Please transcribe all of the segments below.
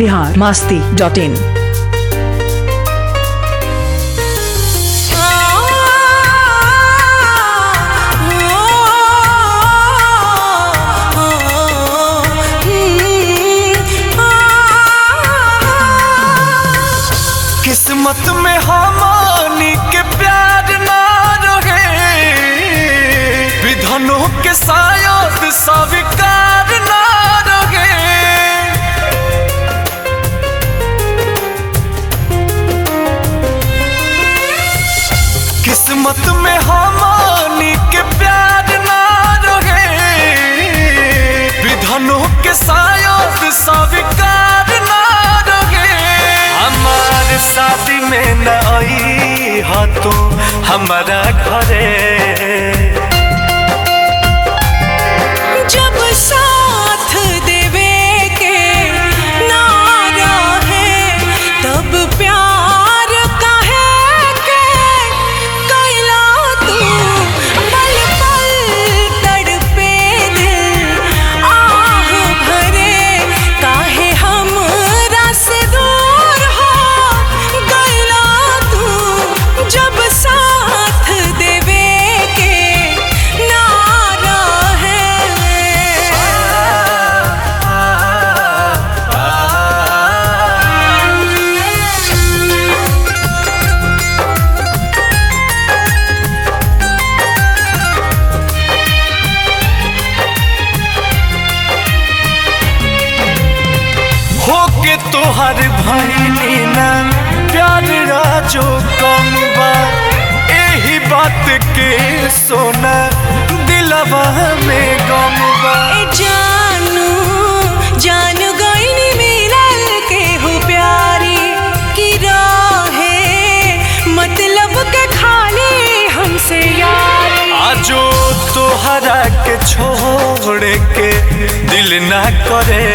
Bihar Masti dot in किस्मत में हमानी के प्यार ना रहे विधनों के शायद स्वीकार ना रहे किस्मत में हमानी के प्यार ना रहे विधनों के शायद स्वीकार ना रहे हमार शादी में न आई हा तू हमारा घरे जब साथ देवे के नारा है तब प्यार काहे के कैला तू पल पल तड़पे दिल आह भरे काहे हम से दूर हो गैला तू जब साथ देवे के नारा है होके तोहर भैनी ना प्यार राजो कम बा एही बात के सोना दिलवा में गम बा ए जानू जान गईनी मिलल के हो प्यारी की राहे मतलब के खाली हमसे यारी आजो तोहरा के छोड़ के दिल ना करे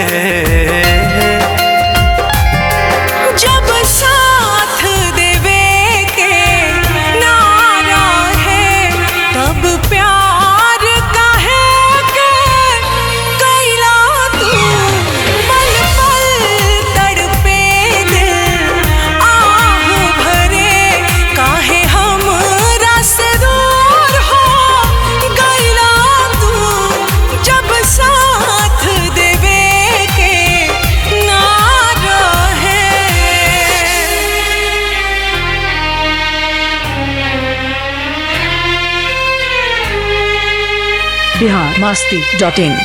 जब साथ देवे के नारा है तब प्यार काहे के कैला तू पल पल तड़पे दिल आह भरे काहे हम से दूर हो गैला तू जब साथ देवे के नारा है बिहार मास्ती डॉट इन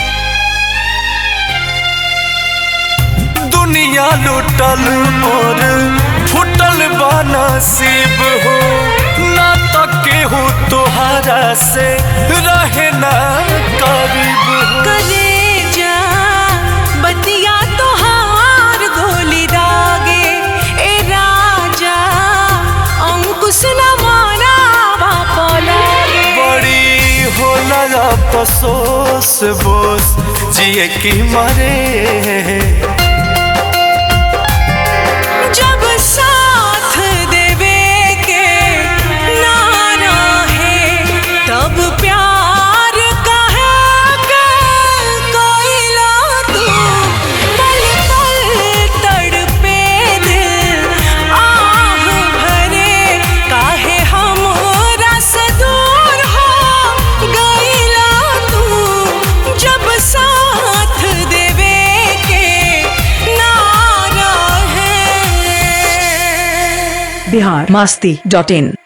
दुनिया लुटल मोर फुटल बा नसीब हो ना तके हो तोहरा से रहे ना करीब हो कलेजा बतिया तोहार गोली दागे ए राजा अंकुश न मारा बापा लागे बड़ी होला अफसोस बोस जिए की मरे जब साथ देवे के नारा है तब प्यार काहे के कोइला तू पल पल तड़पे दिल आह भरे काहे हम से दूर हो गईला तू जब साथ देवे के नारा है बिहार मास्ती डॉट इन